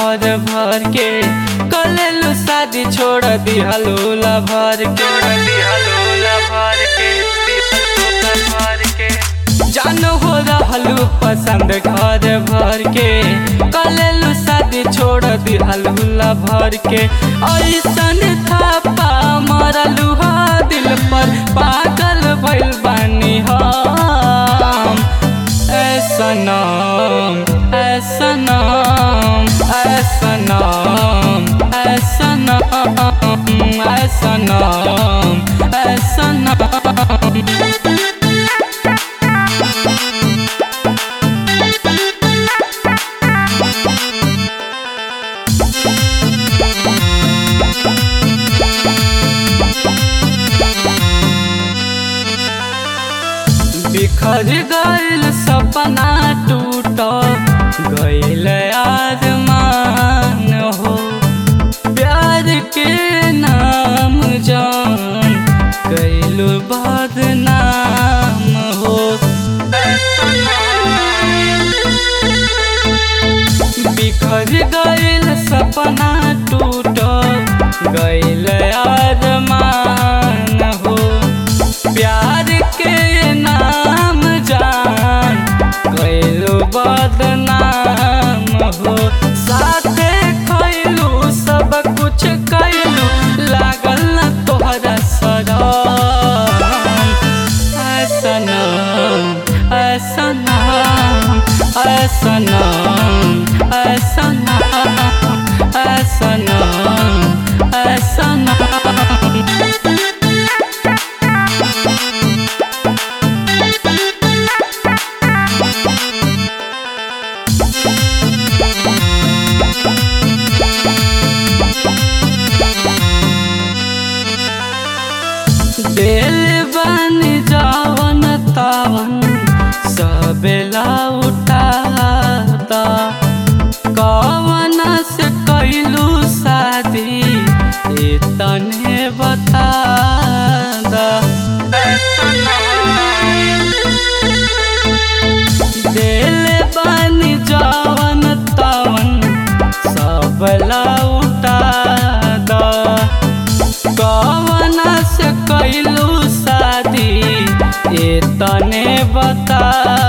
घर भर के कलेलू शादी छोड़ दिहलू भर के भर के भर के जान हो रहलू पसंद घर भर के कलेलू शादी छोड़ दिहलू भर के ऐसन थापा मरलू हा दिल पर पागल भइल बानी हम ऐसनम ऐसनम ऐसनम ऐसनम ऐसनम ऐसनम बिखर गइल सपना टूट गइल आसमान हो प्यार के नाम जान कैलू बदनाम हो बिखर गइल सपना टूट गइल आसमान हो प्यार के नाम जान कैलू बदनाम हो साथे खैलू सब कुछ कैलू लागल न तोहरा सरम ऐसनम ऐसनम ऐसनम ऐसनम ऐसनम ऐसनम दिल बन जावन तावन सबेला उठाता कवन से कैलू शादी इतने बता दिल बन जावन तावन सबला उठा कवन से कैलू शादी इतने बता